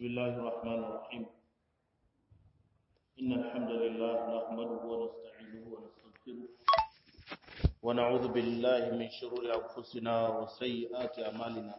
بسم الله الرحمن الرحيم إن الحمد لله نحمده ونستعينه ونستغفره ونعوذ بالله من شرور أنفسنا وسيئات أعمالنا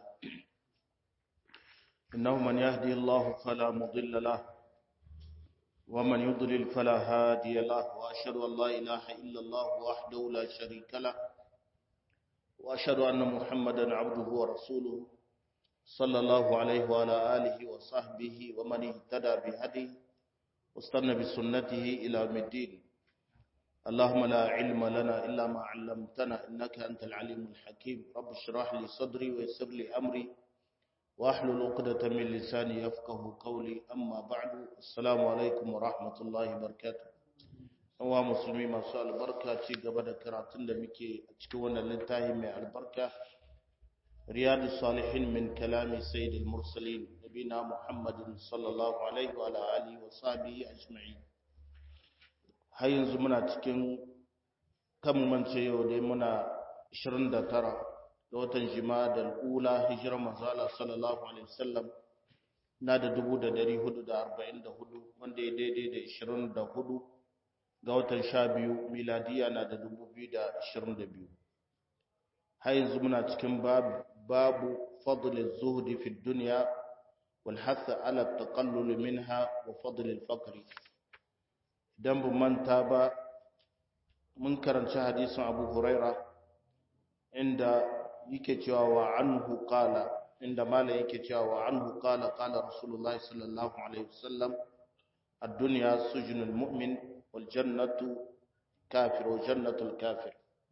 إنه من يهدي الله فلا مضل له ومن يضلل فلا هادي له وأشهد أن لا إله إلا الله وحده لا شريك له وأشهد أن محمدا عبده ورسوله صلى الله عليه وعلى آله وصحبه ومن اهتدى بهديه واستنى بسنته إلى يوم الدين اللهم لا علم لنا إلا ما علمتنا إنك أنت العليم الحكيم رب اشرح لي صدري ويسر لي أمري واحلل عقدة من لساني يفقه قولي أما بعد السلام عليكم ورحمة الله وبركاته wa musulmi masu albarka ci gaba da karatun da muke a cikin wannan littafi mai albarka riyadu salihin min kalami sayyidil mursalin nabina muhammadin sallallahu alaihi wa alihi wa sahbihi ajma'in har yanzu muna cikin kan mance yau dai muna 29 da watan jima'a ula hijirar manzo Allah sallallahu alaihi wasallam na da 1444 wanda ya daidai da 24 ga watan sha biyu miladiya na da dubu biyu da ashirin da biyu har yanzu muna cikin babu fadlin zuhudi fi duniya wal hasa ala taqallul minha wa fadlil faqri idan bu manta ba mun karanci hadisin abu huraira inda yake cewa wa anhu qala inda mala yake cewa wa anhu qala qala rasulullahi sallallahu alaihi wasallam الدنيا سجن المؤمن والجنة كافر وجنة الكافر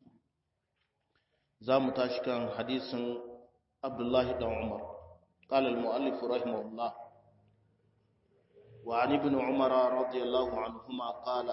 زام تاشكان حديث عبد الله بن عمر قال المؤلف رحمه الله وعن ابن عمر رضي الله عنهما قال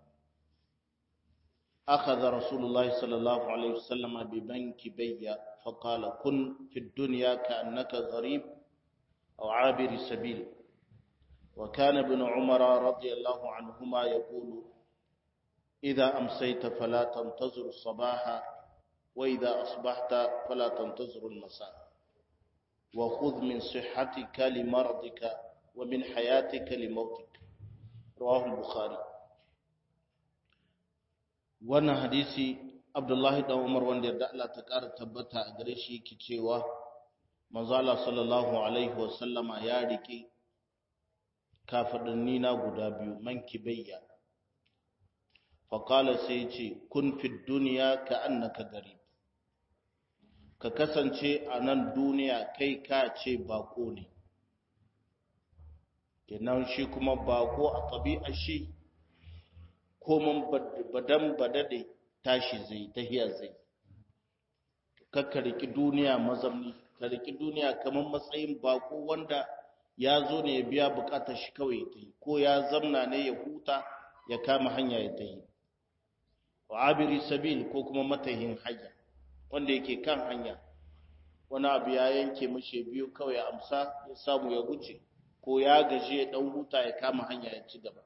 أخذ رسول الله صلى الله عليه وسلم ببنك بيا فقال كن في الدنيا كأنك غريب أو عابر سبيل وكان ابن عمر رضي الله عنهما يقول إذا أمسيت فلا تنتظر الصباح وإذا أصبحت فلا تنتظر المساء وخذ من صحتك لمرضك ومن حياتك لموتك رواه البخاري wannan hadisi Abdullahi dan Umar wanda yarda Allah ta ƙara tabbata a gare shi yake cewa manzo Allah sallallahu alaihi wasallama ya rike kafadanni na guda biyu mankibayya faƙala sai ce kun fi duniya ka annaka gari ka kasance a nan duniya kai ka ce bako ne kenan shi kuma bako a ɗabi'a shi komin badan badade tashi zai tahiya zai ka riki duniya mazamni ka riki duniya kamar matsayin bako wanda ya zo ne ya biya bukatar shi kawai ta yi ko ya zamna ne ya huta ya kama hanya ya ta yi wa abiri sabil ko kuma matahin hanya wanda yake kan hanya wani abu ya yanke mashi biyu kawai ya amsa ya samu ya wuce ko ya gaji ya dan huta ya kama hanya ya ci gaba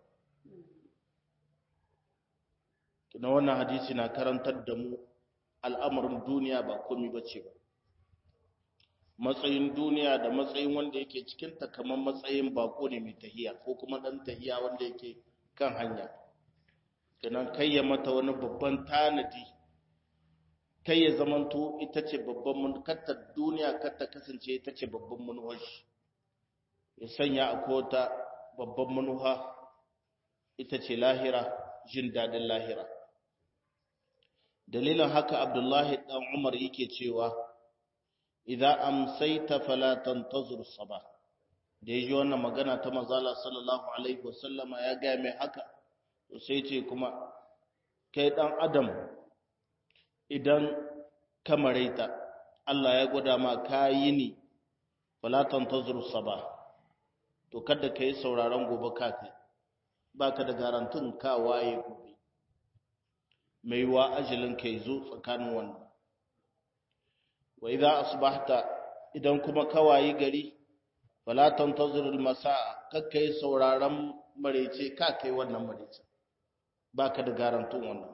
kina wannan hadisi na karantar da mu al'amarin duniya ba komai bace ba matsayin duniya da matsayin wanda yake cikin ta kamar matsayin bako ne mai tahiya ko kuma dan tahiya wanda yake kan hanya kenan kai ya mata wani babban tanadi kai ya zamanto ita ce babban mun katta duniya katta kasance ita ce babban manuwar shi ya sanya a kota babban manuha ita ce lahira jin dadin lahira dalilin haka abdullahi dan umar yake cewa idza amsayta fala tantazir sabah da yaji wannan magana ta manzala sallallahu alaihi wasallama ya ga mai haka to sai ce kuma kai dan adam idan kamaraita Allah ya gwada ma kayi ni fala tantazir sabah to kada kai sauraron gobe ka kai baka da garantin ka waye gobe mai wa ajalin kai zo tsakanin wannan wa idza asbahta idan kuma kawayi gari fala tantazir almasaa kakkai sauraron marece ka kai wannan marece baka da garantun wannan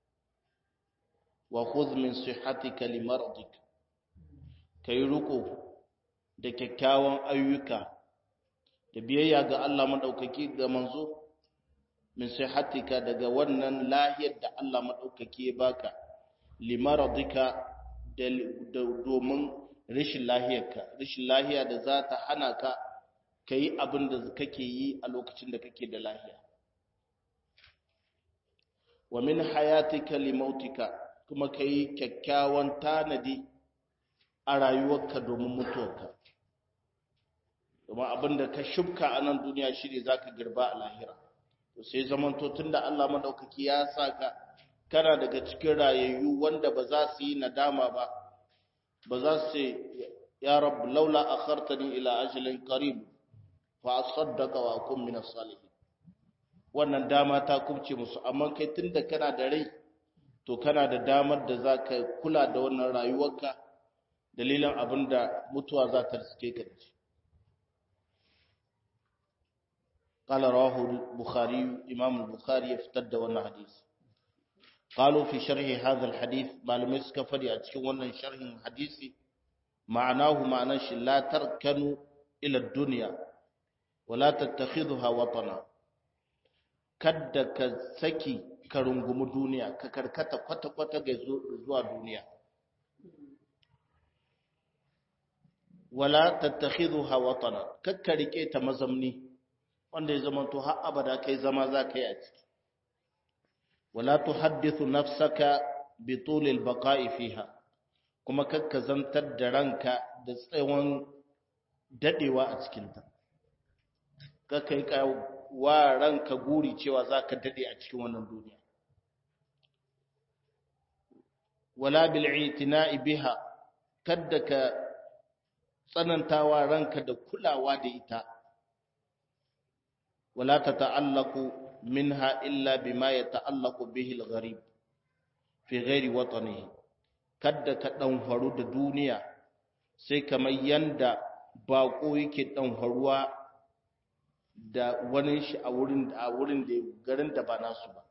wa khudh min sihhatika limardik kai ruko da kyakkyawan ayyuka da da biyayya ga Allah madaukaki da manzo min sihhatika daga wannan lahiyar da Allah madaukaki ya baka limaradika domin rashin lahiyarka rashin lahiya da za ta hana ka kai abin da kake yi a lokacin da kake da lahiya wa min hayatika limautika kuma kai kyakkyawan tanadi a rayuwarka domin mutuwarka domin abinda ka shubka a nan duniya shi ne za ka girba a lahira to sai zamanto tun da Allah maɗaukaki ya sa ka kana daga cikin rayayyu wanda ba za su yi nadama ba ba za su ya rabu laula a khartani ila ajalin qarib fa asaddaka wa akun min as-salihin wannan dama ta kubce musu amma kai tunda kana da rai to kana da damar da za ka kula da wannan rayuwarka dalilin abin da mutuwa za ta riske ka da shi قال رواه البخاري إمام البخاري يفتد وانا حديث قالوا في شرح هذا الحديث معلومة سكفري أتشي وانا شرح حديثي معناه معنى لا تركنوا إلى الدنيا ولا تتخذها وطنا kadda ka saki ka rungumi duniya ka karkata kwata-kwata ga zuwa duniya wala tattakhidhuha watana kakka rike ta mazamni wanda ya zama to har abada kai zama za ka yi a ciki wala tuhaddithu nafsaka bi tulil baqa'i fiha kuma kakka zantar da ranka da tsawon dadewa a cikin ta kakka yi wa ranka guri cewa za ka dade a cikin wannan duniya wala bil itina'i biha kadda ka tsanantawa ranka da kulawa da ita wala tata'allaqu minha illa bima yata'allaqu bihi al-gharib fi ghairi watanihi kadda ka dan faru da duniya sai kamar yanda bako yake dan faruwa da wani shi a wurin a wurin da garin da ba nasu ba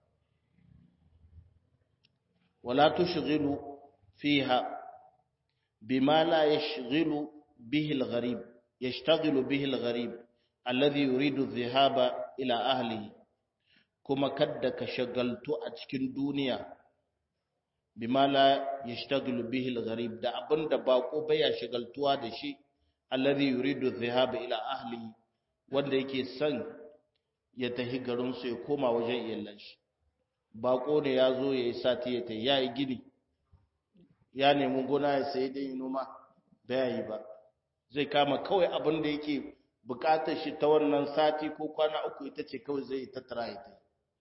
wala tushghilu fiha bima la yashghilu bihi al-gharib yashtaghilu bihi al-gharib alladhi yuridu adh-dhahaba ila ahlihi kuma kadda ka shagaltu a cikin duniya bima la yashtaghilu bihi al-gharib da abinda bako baya shagaltuwa da shi alladhi yuridu adh-dhahaba ila ahlihi wanda yake son ya tafi garinsu ya koma wajen iyalan shi bako ne ya zo ya yi sati ya tafi ya yi gini ya nemi gona ya sayi dai noma da ya yi ba zai kama kawai abin da yake bukatar shi ta wannan sati ko kwana uku ita ce kawai zai tattara ya tafi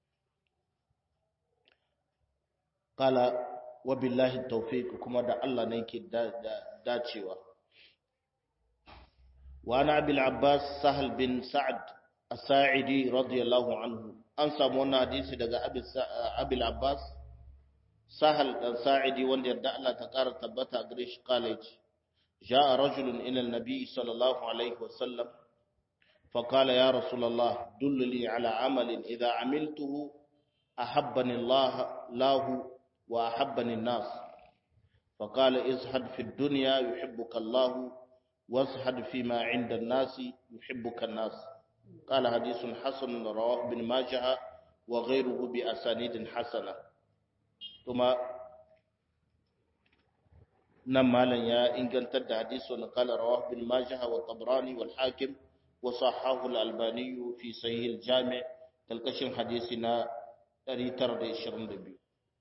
kala wa billahi tawfiq kuma da Allah ne yake dacewa وعن أبي العباس سهل بن سعد الساعدي رضي الله عنه أنسى مونا حديث دقى أبي العباس سهل الساعدي وان يردع الله تقار تبتا قريش قالج جاء رجل إلى النبي صلى الله عليه وسلم فقال يا رسول الله دل لي على عمل إذا عملته أحبني الله له وأحبني الناس فقال ازهد في الدنيا يحبك الله وازهد فيما عند الناس يحبك الناس قال حديث حسن رواه ابن ماجه وغيره بأسانيد حسنة ثم نمالا يا إن كنت حديث قال رواه ابن ماجه والطبراني والحاكم وصححه الألباني في صحيح الجامع تلقشن حديثنا ريتر دي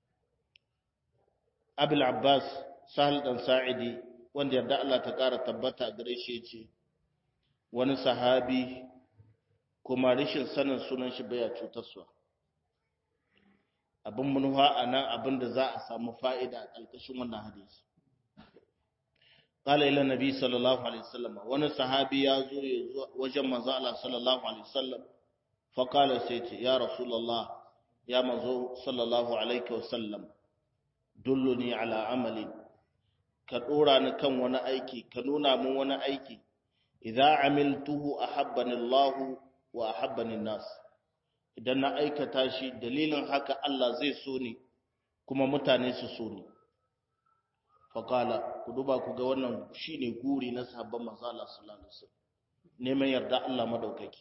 أبي العباس سهل بن ساعدي wanda yarda Allah ta ƙara tabbata gare shi ce wani sahabi kuma rashin sanin sunan shi baya cutarsa abin manuwa a nan abin da za a samu fa'ida a ƙarƙashin wannan hadisi ƙala ila nabi sallallahu alaihi wasallam wani sahabi ya zo ya wajen manzo Allah sallallahu alaihi wasallam fa qala sai ce ya rasulullah ya manzo sallallahu alaihi wasallam dulluni ala amalin ka ɗora ni kan wani aiki ka nuna min wani aiki idza amiltuhu ahabbani Allah wa ahabbani nas idan na aikata shi dalilin haka Allah zai so ni kuma mutane su so ni faqala ku duba ku ga wannan shine guri na sahabban manzo Allah sallallahu alaihi wasallam neman yarda Allah madaukaki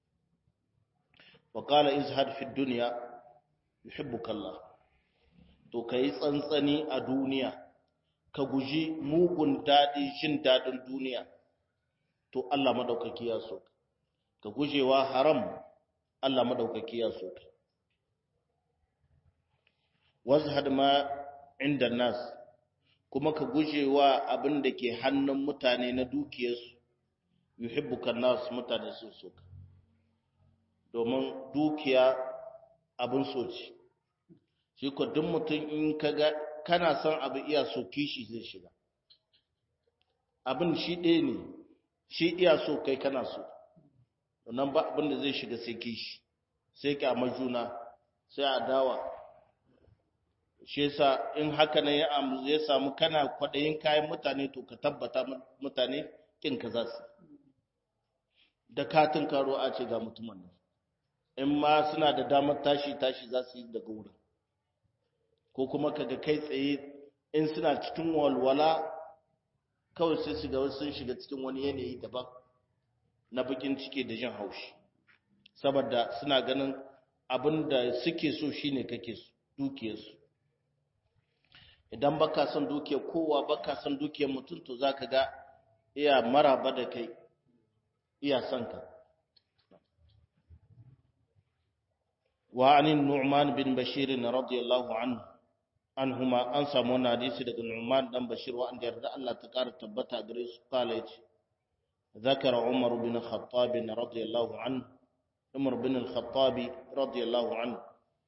wa qala izhad fi dunya yuhibbuka Allah to kai tsantsani a duniya ka guji mugun dadi jin dadin duniya to Allah madaukaki ya so ka gujewa haram Allah madaukaki ya so wazhad ma inda nas kuma ka gujewa abin da ke hannun mutane na dukiyarsu yuhibbuka nas mutane sun so ka domin dukiya abin so ce shi ko duk mutum in kaga kana son abu iya so kishi zai shiga abin shi ɗaya ne shi iya so kai kana so nan ba abin da zai shiga sai kishi sai kyamar juna sai adawa shi yasa in haka ne ya samu kana kwaɗayin kayan mutane to ka tabbata mutane kin ka za su da katin karo a ce ga mutumin nan in ma suna da damar tashi tashi za su yi daga wurin ko kuma kaga kai tsaye in suna cikin walwala kawai sai su ga sun shiga cikin wani yanayi daban na bakin ciki da jin haushi saboda suna ganin abin da suke so shine kake dukiyarsu idan baka son dukiyar kowa baka son dukiyar mutum to zaka ga iya maraba da kai iya son ka wa anin nu'man bin bashir radiyallahu anhu anhuma an samu wani hadisi daga nu'man dan bashir wa an yarda Allah ta kara tabbata gare su kala yace ذكر عمر بن الخطاب رضي الله عنه عمر بن الخطاب رضي الله عنه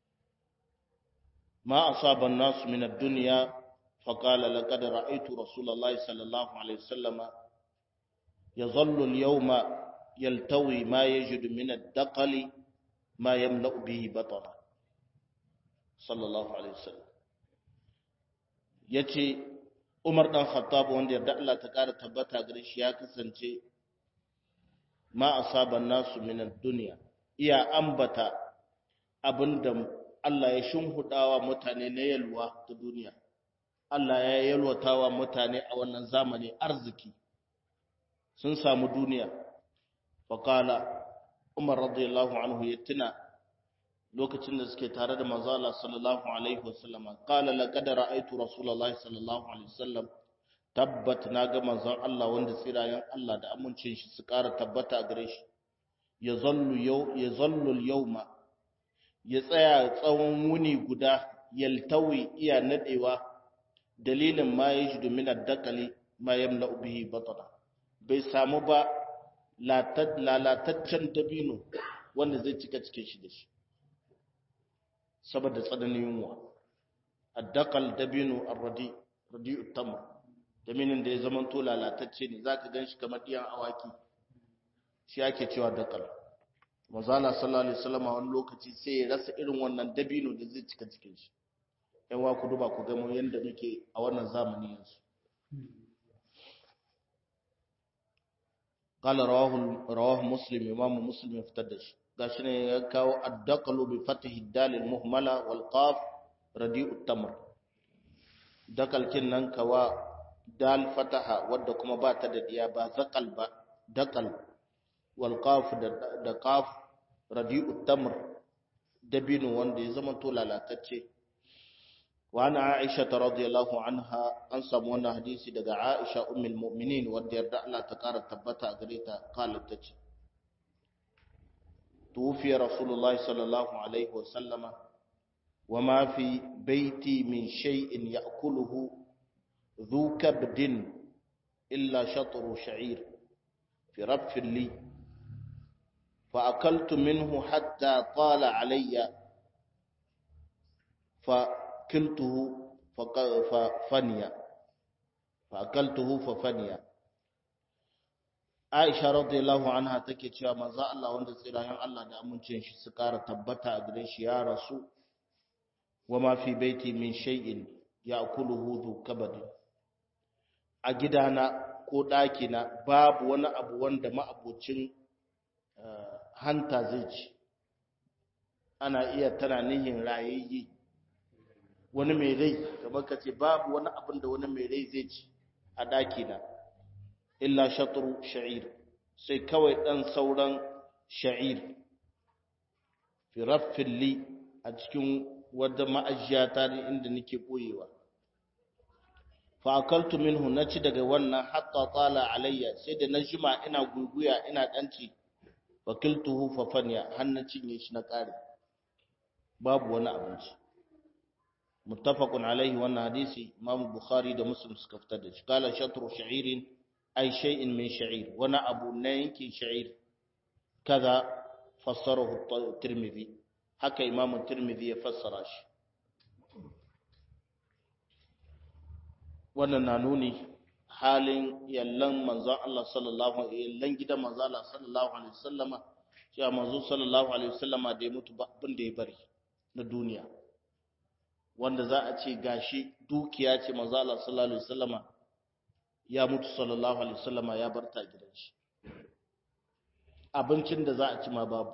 ما أصاب الناس من الدنيا فقال لقد رأيت رسول الله صلى الله عليه وسلم يظل اليوم يلتوي ما يجد من الدقل ما يملأ به بطنه صلى الله عليه وسلم yace Umar dan Khattab wanda yarda Allah ta kara tabbata gare shi ya kasance ma asaban nasu min ad-dunya iya ambata abinda Allah ya shimhudawa mutane na yalwa ta duniya Allah ya yalwatawa mutane a wannan zamani arziki sun samu duniya faqala Umar radiyallahu anhu ya tuna lokacin da suke tare da manzo Allah sallallahu alaihi wasallam qala laqad ra'aytu rasulullahi sallallahu alaihi wasallam tabbat naga manzon Allah wanda tsirayen Allah da amincin shi su ƙara tabbata a gare shi yazallu yau yazallu al-yawma ya tsaya tsawon wuni guda yaltawi iya nadewa dalilin ma yajidu min ad-dakali ma yamla'u bihi batana bai samu ba lalataccen dabino wanda zai cika cikin shi da shi saboda tsananin yunwa addakal dabino arradi radi'u tamr dabinin da ya zama to lalatacce ne zaka ganshi kamar diyan awaki shi ake cewa dakal manzala sallallahu alaihi wasallam a wani lokaci sai ya rasa irin wannan dabino da zai cika cikin shi yan wa ku duba ku ga mu yanda muke a wannan zamani yanzu قال رواه رواه مسلم امام مسلم افتدش gashi ne ya kawo addaqalu bi fatihi dal al muhmala wal qaf radi'u tamr dakal kin nan kawa dal fataha wadda kuma ba ta da diya ba zakal ba dakal wal qaf da qaf radi'u tamr dabinu wanda ya zama to lalatacce wa ana aisha radiyallahu anha an samu wannan hadisi daga aisha ummul mu'minin wanda yarda Allah ta kara tabbata a gare ta qalat tace توفي رسول الله صلى الله عليه وسلم وما في بيتي من شيء يأكله ذو كبد إلا شطر شعير في ربف لي فأكلت منه حتى طال علي فكلته ففني فأكلته ففني Aisha radiyallahu anha take cewa manzo Allah wanda tsirayen Allah da amincin shi su ƙara tabbata a gare shi ya rasu wama fi baiti min shay'in ya'kuluhu dhu kabad a gidana ko ɗakina babu wani abu wanda ma'abocin hanta zai ci ana iya tana nihin rayayye wani mai rai kamar ka ce babu wani abin da wani mai rai zai ci a ɗakina illa shatru sha'ir sai kawai dan sauran sha'ir fi raffin li a cikin wadda ma'ajiya ta ne inda nake boyewa fa akaltu minhu naci daga wannan hatta tala alayya sai da na jima ina guguya ina danci fakiltuhu fa fanya har na cinye shi na kare babu wani abinci muttafaqun alaihi wannan hadisi imam bukhari da muslim suka fitar da shi kala shatru sha'irin ay shay'in min sha'ir wani abu na yankin sha'ir kaza fassarahu tirmidhi haka imam tirmidhi ya fassara shi wannan na nuni halin yallan manzon Allah sallallahu alaihi yallan gidan manzon Allah sallallahu alaihi wasallama cewa manzo sallallahu alaihi wasallama da ya mutu ba abin da ya bari na duniya wanda za a ce gashi dukiya ce manzo Allah sallallahu alaihi wasallama ya mutu sallallahu alaihi wasallama ya bar ta gidan shi abincin da za a ci ma babu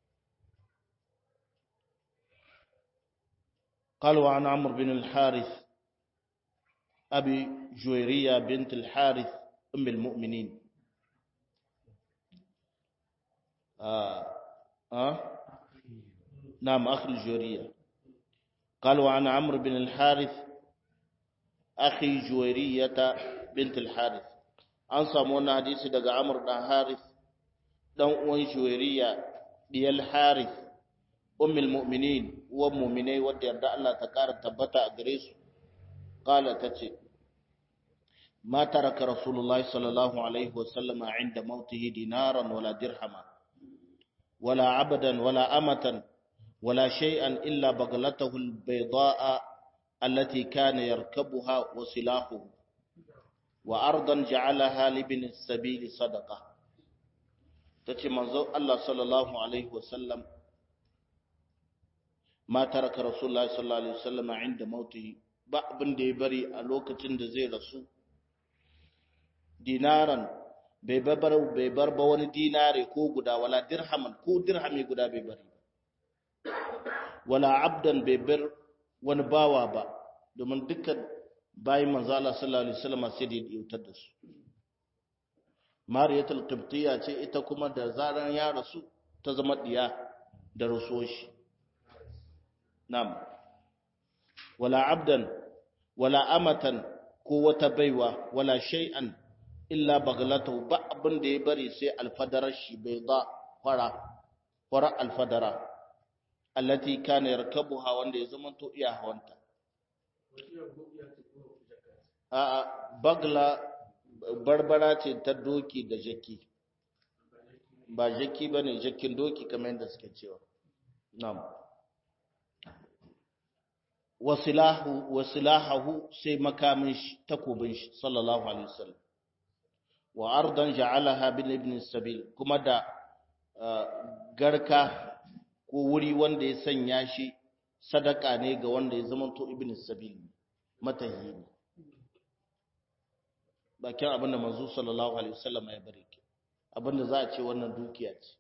قال وعن عمرو بن الحارث أبي جويرية بنت الحارث أم المؤمنين آه آه نعم أخي الجويرية قال وعن عمرو بن الحارث أخي جويرية بنت الحارث an samu wannan hadisi daga Amr dan Harith dan uwan Juwairiya diyal Harith ummul mu'minin wa mu'minai wadda yarda Allah ta kara tabbata a gare su qala tace ma taraka rasulullahi sallallahu alaihi wa sallama inda mautihi dinaran wala dirhama wala abadan wala amatan wala shay'an illa baglatahu albayda'a allati kana yarkabuha wa silahuhu wa ardan ja'alaha libin sabili sadaqa tace manzo Allah sallallahu alaihi wasallam ma taraka rasulullahi sallallahu alaihi wasallam inda mautihi ba abin da ya bari a lokacin da zai rasu dinaran bai bar bai bar ba wani dinare ko guda wala dirhaman ko dirhami guda bai bari wala abdan bai bar wani bawa ba domin dukkan bayan manzo Allah sallallahu alaihi wasallam sai da yautar da su Mariyatul Qibtiyya ce ita kuma da zaran ya rasu ta zama diya da rusoshi nam wala abdan wala amatan ko wata baiwa wala shay'an illa baglatu ba abin da ya bari sai alfadarar shi bai da fara fara alfadara allati kana yarkabuha wanda ya zama to iya hawanta A'a, bagla barbara ce ta doki da jaki, ba jaki ba ne jakin doki kamar yadda suke cewa. Nam. Wasilahahu sai makamin shi, takobin shi, sallallahu Alaihi wasallam. Wa ardan ja'alaha bin ibn sabil kuma da garka ko wuri wanda ya sanya shi sadaka ne ga wanda ya zama to ibn sabil matahi ne. bakin abinda manzo sallallahu alaihi wasallam ya bari ke abinda za a ce wannan dukiya ce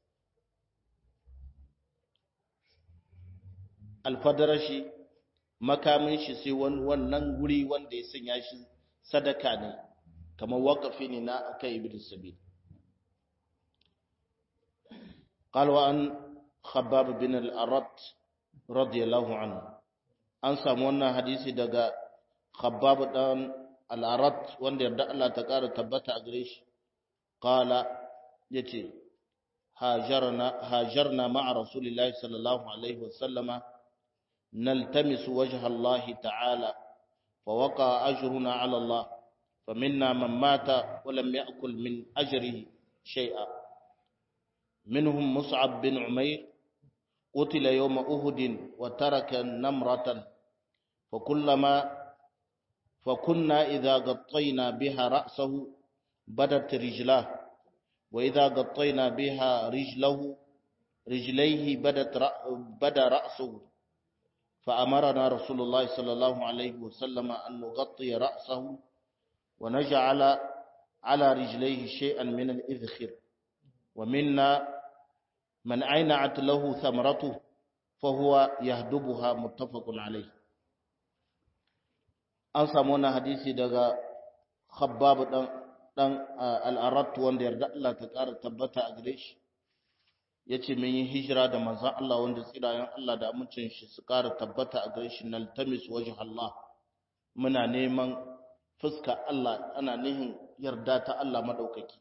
alfadarashi makamin shi sai wannan guri wanda ya sanya shi sadaka ne kamar waqafi ne na akai ibn sabil قال وان خباب بن الأرط رضي الله عنه an samu wannan hadisi daga khabbab dan al'arat wanda yarda Allah ta ƙara tabbata a gare shi ƙala ya ce hajarna ma'a rasulillahi sallallahu alaihi wasallama naltamisu wajha Allah ta'ala fa waka ajruna ala Allah fa minna man mata wa lam ya'kul min ajrihi shay'a minhum mus'ab bin umair قتل يوم أهد وترك نمرة فكلما فكنا إذا غطينا بها رأسه بدت رجلاه وإذا غطينا بها رجله رجليه بدت بدا رأسه فأمرنا رسول الله صلى الله عليه وسلم أن نغطي رأسه ونجعل على رجليه شيئا من الإذخر ومنا من عينعت له ثمرته فهو يهدبها متفق عليه an samu wannan hadisi daga khabbab dan dan al-arat wanda yarda Allah ta ƙara tabbata a gare shi yace mun yi hijira da manzon Allah wanda tsirayen Allah da amincin shi su ƙara tabbata a gare shi naltamis wajh Allah muna neman fuska Allah ana nihin yarda ta Allah madaukaki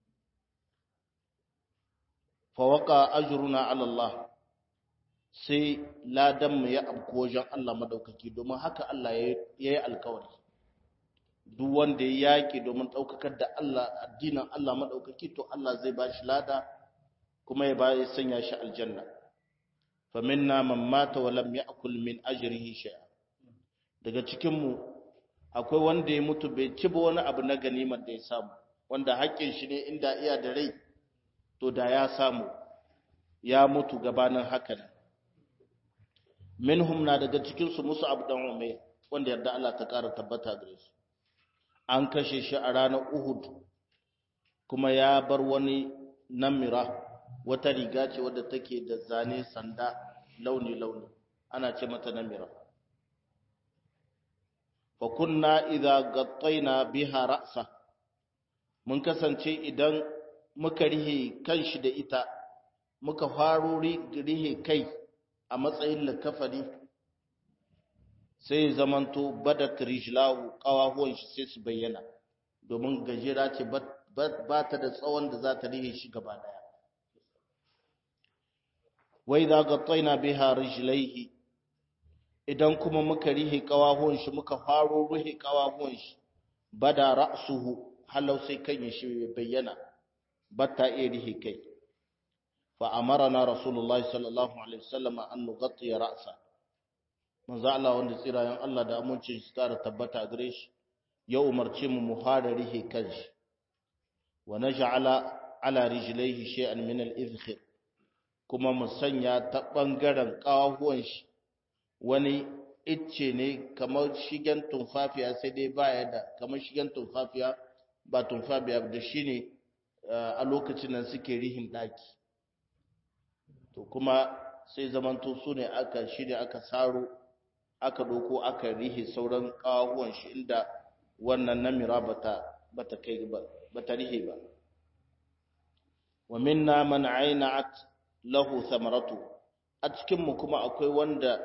fa waqa ajruna ala Allah sai ladan mu ya abko wajen Allah madaukaki domin haka Allah ya yi alkawari duk wanda ya yaki domin daukakar da Allah addinin Allah madaukaki to Allah zai ba shi lada kuma ya ba ya sanya shi aljanna fa minna man mata wa lam ya'kul min ajrihi shay'a daga cikin mu akwai wanda ya mutu bai ci ba wani abu na ganimar da ya samu wanda haƙƙin shi ne inda iya da rai to da ya samu ya mutu gabanin haka ne minhum na daga cikinsu musu abu dan umair wanda yarda Allah ta ƙara tabbata gare su an kashe shi a ranar uhud kuma ya bar wani namira wata riga ce wadda take da zane sanda launi-launi ana ce mata namira fa kunna idza gattaina biha ra'sa mun kasance idan muka rihe kanshi da ita muka faro rihe kai a matsayin likafari sai zamanto badat rijlahu qawahuwan shi sai su bayyana domin gajera ce ba ta da tsawon da za ta rihe shi gaba daya wai za gattaina biha rijlaihi idan kuma muka rihe qawahuwan shi muka faro rihe qawahuwan shi bada ra'suhu halau sai kan shi bayyana batta iya rihe kai fa amarna rasulullahi sallallahu alaihi wasallam an nughatti ra'sa manzo Allah wanda tsirayen Allah da amincin shi tare tabbata gare shi ya umarce mu mu fara rihe kanshi wa naj'ala ala rijlaihi shay'an min al-izkhir kuma mu sanya ta bangaren kawahuwan shi wani icce ne kamar shigen tumfafiya sai dai baya da kamar shigen tumfafiya ba tumfafiya da shine a lokacin nan suke rihin daki to kuma sai zamanto su ne aka shirya aka saro aka doko aka rihe sauran kawahuwan shi inda wannan namira bata bata kai ba bata rihe ba wa minna man ayna'at lahu thamaratu a cikin mu kuma akwai wanda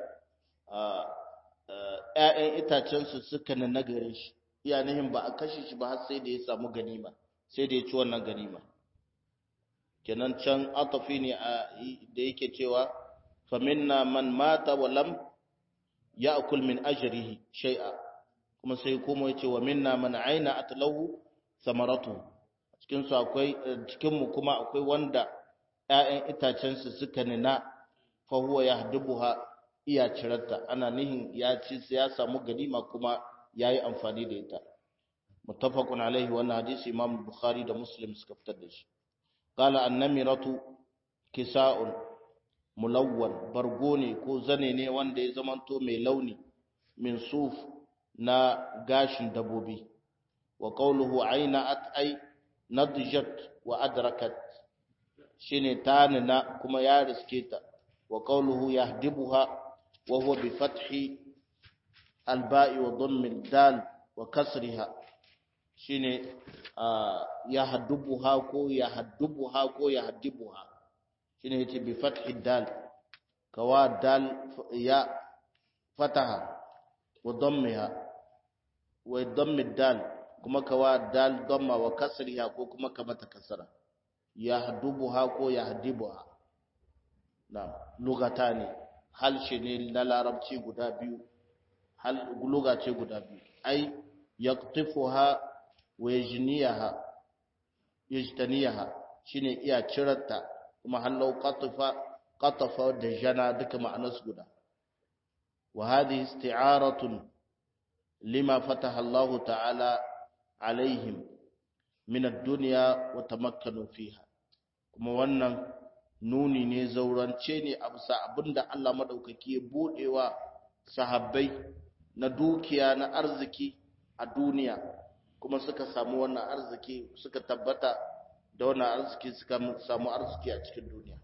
ƴaƴan itacen su suka na nagare shi iya nihin ba a kashe shi ba har sai da ya samu ganima sai da ya ci wannan ganima kenan can atafi ne da yake cewa fa minna man mata wa lam ya'kul min ajrihi shay'a kuma sai kuma yace wa minna man aina atlahu samaratu cikin su akwai cikin mu kuma akwai wanda ƴaƴan itacen su suka nina fa huwa yahdubuha iya cirarta ana nihin ya ci ya samu ganima kuma yayi amfani da ita muttafaqun alaihi wannan hadisi imam bukhari da muslim suka fitar da shi qala an-namiratu kisa'un mulawwan bargo ne ko zane ne wanda ya zamanto mai launi min suf na gashin dabobi wa qawluhu ayna'at ay nadjat wa adrakat shine tanina kuma ya riske ta wa qawluhu yahdibuha wa huwa bi fathi al-ba'i wa dhammi al-dal wa kasriha shine yahdubuha ko yahdubuha ko yahdibuha shine yace bi fathi dal kawa dal ya fataha wa dammiha wa dammi dal kuma kawa dal damma wa kasriha ko kuma ka mata kasra yahdubuha ko yahdibuha na lugatani halshe ne na larabci guda biyu hal lugace guda biyu ai yaqtifuha wa yajniyaha yajtaniyaha shine iya cirarta kuma hallau qatafa qatafa da jana duka ma'anarsu guda wa hadhihi isti'aratun lima fataha Allah ta'ala alaihim min ad-dunya wa tamakkanu fiha kuma wannan nuni ne zaurance ne a bisa abinda Allah madaukaki ya budewa sahabbai na dukiya na arziki a duniya kuma suka samu wannan arziki suka tabbata da wannan arziki suka samu arziki a cikin duniya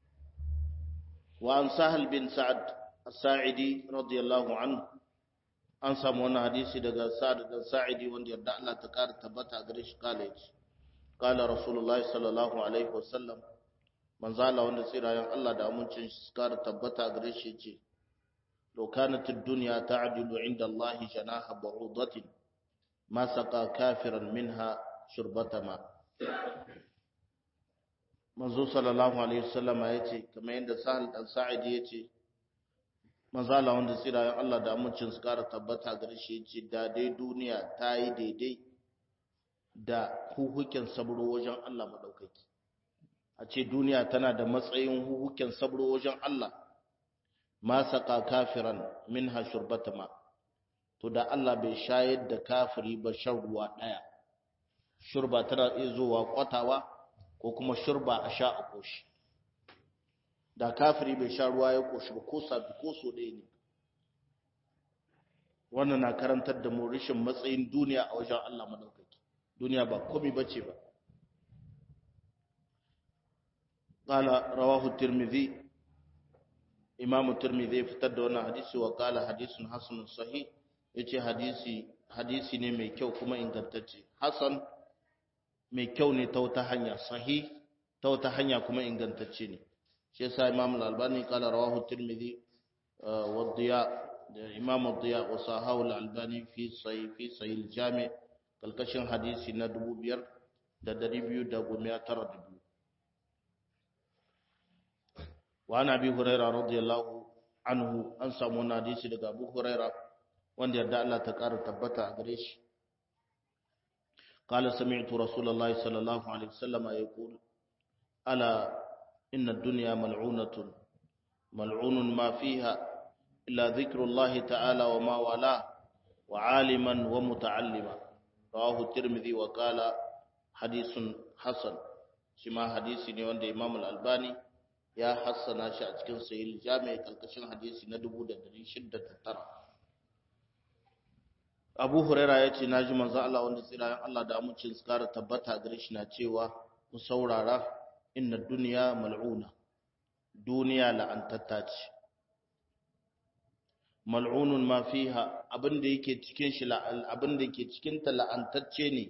wa an sahal bin sa'ad as-sa'idi radiyallahu anhu an samu wannan hadisi daga sa'ad da sa'idi wanda yarda Allah ta kara tabbata gare shi kala yace kala rasulullahi sallallahu alaihi wasallam manzo Allah wanda tsirayen Allah da amincin shi kara tabbata gare shi yace law kanat ad-dunya ta'dilu 'inda Allah janaha ba'udatin ma saqa kafiran minha shurbata ma manzo sallallahu alaihi wasallam yace kamar yadda sahal dan sa'idi yace manzala wanda tsirayen Allah da amincin su kara tabbata gare shi yace da dai duniya ta yi daidai da huhuken sabro wajen Allah madaukaki a ce duniya tana da matsayin huhuken sabro wajen Allah ma saka kafiran minha shurbatama to da Allah bai shayar da kafiri ba shan ruwa daya shurba tana iya zuwa kwatawa ko kuma shurba a sha a koshi da kafiri bai sha ruwa ya koshi ba ko sabi ko so ɗaya ne wannan na karantar da mu rashin matsayin duniya a wajen Allah madaukaki duniya ba komai bace ba qala rawahu tirmidhi imamu tirmidhi fitar da wannan hadisi wa qala hadisun hasanun sahih yace hadisi hadisi ne mai kyau kuma ingantacce hasan mai kyau ne ta wata hanya sahih ta wata hanya kuma ingantacce ne shi yasa imam al-albani kala rawahu tirmidhi wa diya imam ad-diya wa sahahu al-albani fi sahih fi sahih al-jami' kalkashin hadisi na 2292 wa ana bi hurairah radiyallahu anhu an samu wannan hadisi daga abu hurairah wanda yarda Allah ta ƙara tabbata a gare shi قال سمعت رسول الله صلى الله عليه وسلم يقول ألا إن الدنيا ملعونة ملعون ما فيها إلا ذكر الله تعالى وما والاه وعالما ومتعلما رواه الترمذي وقال حديث حسن شما حديث ne wanda Imam Al-Albani ya hassana shi a cikin Sahih Jami' kalkashin hadisi na 1609 Abu Huraira ya ce naji manzo Allah wanda tsirayen Allah da amincin tsara tabbata gare shi na cewa ku saurara inna duniya mal'una duniya la'antatta ce mal'unun ma fiha abinda yake cikin shi abinda yake cikin ta la'antacce ne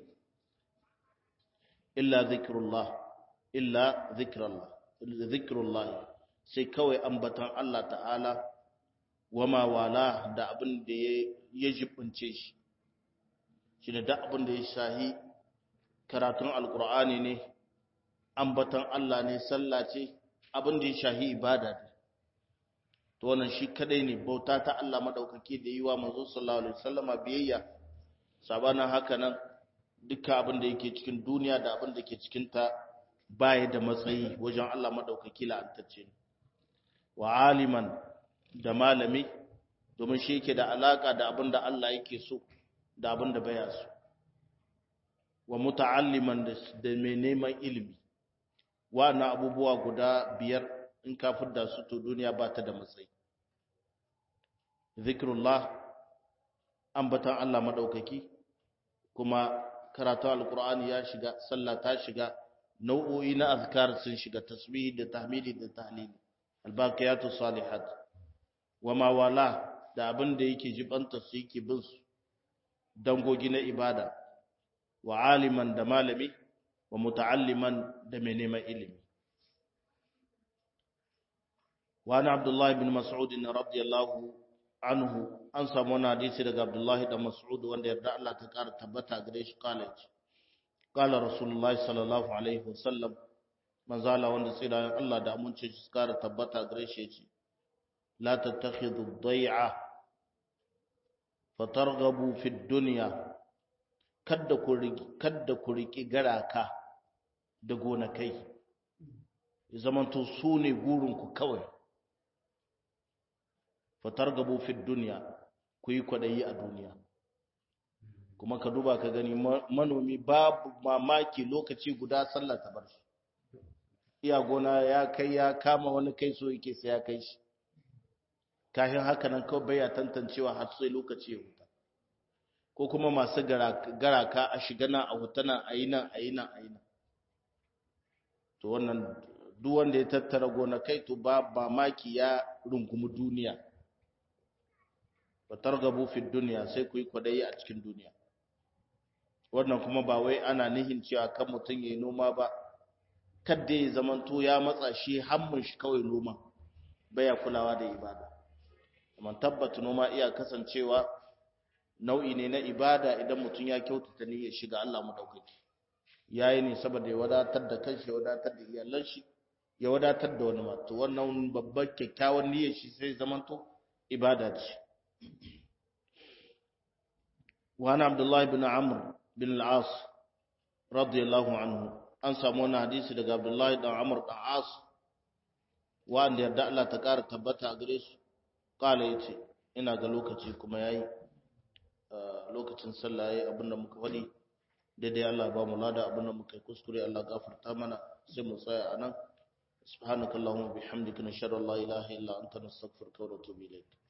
illa zikrullah illa zikrullah zikrullah sai kawai ambatan Allah ta'ala wama wala da abinda ya jibince shi shine da abinda ya shahi karatun alqur'ani ne ambatan Allah ne sallah ce abin da ya shahi ibada ne to wannan shi kadai ne bauta ta Allah madaukake da yi wa manzo sallallahu alaihi wasallama biyayya sabanan haka nan duka abin da yake cikin duniya da abin da ke cikin ta baya da matsayi wajen Allah madaukake la'antacce ne wa aliman da malami domin shi yake da alaka da abin da Allah yake so da abin da baya so wa muta'alliman da mai neman ilimi na abubuwa guda biyar in ka fidda su to duniya ba ta da matsayi zikrullah ambatan Allah madaukaki kuma karatu alqur'ani ya shiga sallah ta shiga nau'o'i na azkar sun shiga tasbihi da tahmidi da tahlili albaqiyatu salihat wama wala da abin da yake jibanta su yake bin su dangogi na ibada wa aliman da malami wa muta'alliman da mai neman ilimi wani abdullahi bin mas'ud radiyallahu anhu an samu wani hadisi daga abdullahi da mas'ud wanda yarda Allah ta kara tabbata gare shi college qala rasulullahi sallallahu alaihi wasallam manzala wanda tsira Allah da amince shi kara tabbata gare shi yace la tattakhidhu ad-day'a fatarghabu fi ad-dunya kadda ku kadda ku riki garaka da gonakai zamanto su ne gurinku kawai fatar gabo fi duniya ku yi kwaɗayi a duniya kuma ka duba ka gani manomi babu mamaki lokaci guda sallah ta bar shi iya gona ya kai ya kama wani kai so yake sai ya kai shi kafin haka nan kawai bai ya tantancewa har sai lokaci ya huta ko kuma masu garaka a shiga nan a huta nan a yi nan a yi nan a yi nan to wannan duk wanda ya tattara gonakai to ba ba maki ya rungumi duniya wa targabu fi dunya sai ku yi kwadayi a cikin duniya wannan kuma ba wai ana nihin cewa kan mutum yayi noma ba kadda ya zamanto ya matsa shi hammun shi kawai noma baya kulawa da ibada amma tabbata noma iya kasancewa nau'i ne na ibada idan mutum ya kyautata niyyar shiga Allah madaukaki yayi ne saboda ya wadatar da kanshi ya wadatar da iyalan shi ya wadatar da wani mato wannan babbar kyakkyawan niyyar shi sai zamanto ibada ce wa ana abdullahi bin amr bin al-as radiyallahu anhu an samu wani hadisi daga abdullahi dan amr dan as wanda yarda Allah ta kara tabbata a gare su kala yace ina ga lokaci kuma yayi lokacin sallah yayi abinda muka faɗi daidai Allah ba mu lada abinda muka kuskure Allah gafarta mana sai mu tsaya anan subhanakallahumma bihamdika nashhadu an la ilaha illa anta nastaghfiruka wa natubu ilayk